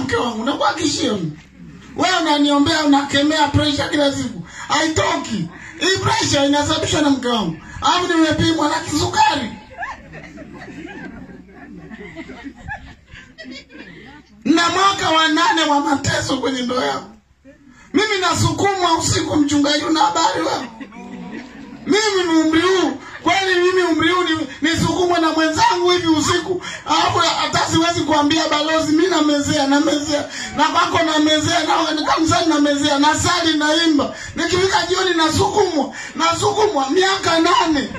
mke wangu nakuhakikishia mimi. wewe unaniombea unakemea pressure kila siku haitoki hii pressure inasababishwa na mke wangu alafu nimepimwa na kisukari na mwaka wa nane wa mateso kwenye ndoa yangu mimi nasukumwa usiku mchungaji una habari wewe mimi ni umri huu kwani mimi umri huu ni- nisukumwe na mwenzangu hivi usiku alafu hata siwezi kuambia balozi mi namezea namezea na kwako namezea na kanisani namezea nasali naimba nikifika jioni nasukumwa nasukumwa miaka nane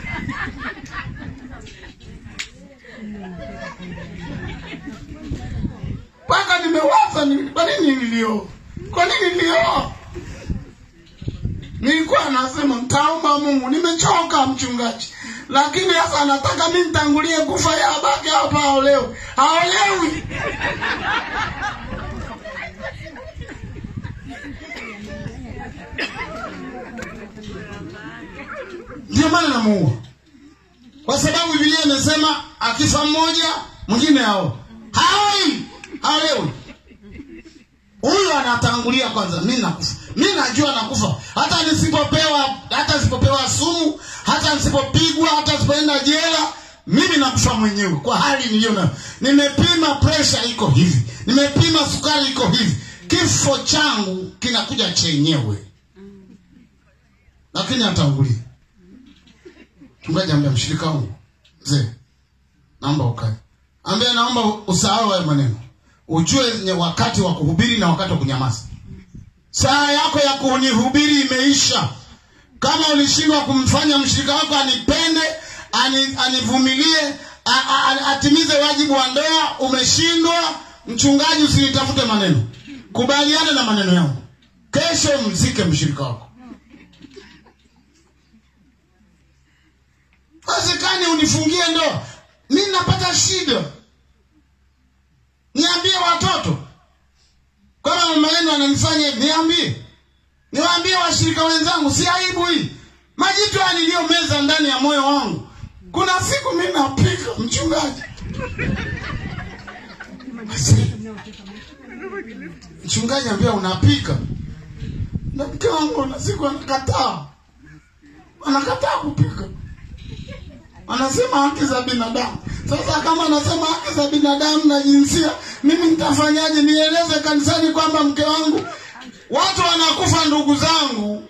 mpaka nimewaza ni- kwa nini nilioa kwa nini nilioa nilikuwa nasema mtaomba mungu nimechoka mchungaji lakini sasa anataka mi nitangulie kufa ya abake hapa aolewe haolewi ndio maana namuua kwa sababu bibilia imesema akifa mmoja mwingine ao haoi haolewi huyu anatangulia kwanza mi nakufa mi najua nakufa hata nisipopewa hata nisipopewa sumu hata nisipopigwa hata nisipoenda jela mimi nakufa mwenyewe kwa hali niliyo nayo nimepima presha iko hivi nimepima sukari iko hivi kifo changu kinakuja chenyewe lakini atangulia mchungaji ambia mshirika wangu mzee naomba ukae ambia naomba usahau hayo maneno ujue nye wakati wa kuhubiri na wakati wa kunyamaza saa yako ya kunihubiri imeisha kama ulishindwa kumfanya mshirika wako anipende ani, anivumilie a- a- a- atimize wajibu wa ndoa umeshindwa mchungaji usinitafute maneno kubaliana na maneno yangu kesho mzike mshirika wako wezekani unifungie ndoa mi napata shida niambie watoto kama mama yenu ananifanya hivi niambie niwaambie washirika wenzangu si aibu hii majitu haya niliyomeza ndani ya moyo wangu kuna siku mi napika mchungaji Asi, mchungaji ambia unapika na mke wangu na siku anakataa anakataa kupika anasema haki za binadamu sasa kama anasema haki za binadamu na jinsia mimi nitafanyaje nieleze kanisani kwamba mke wangu watu wanakufa ndugu zangu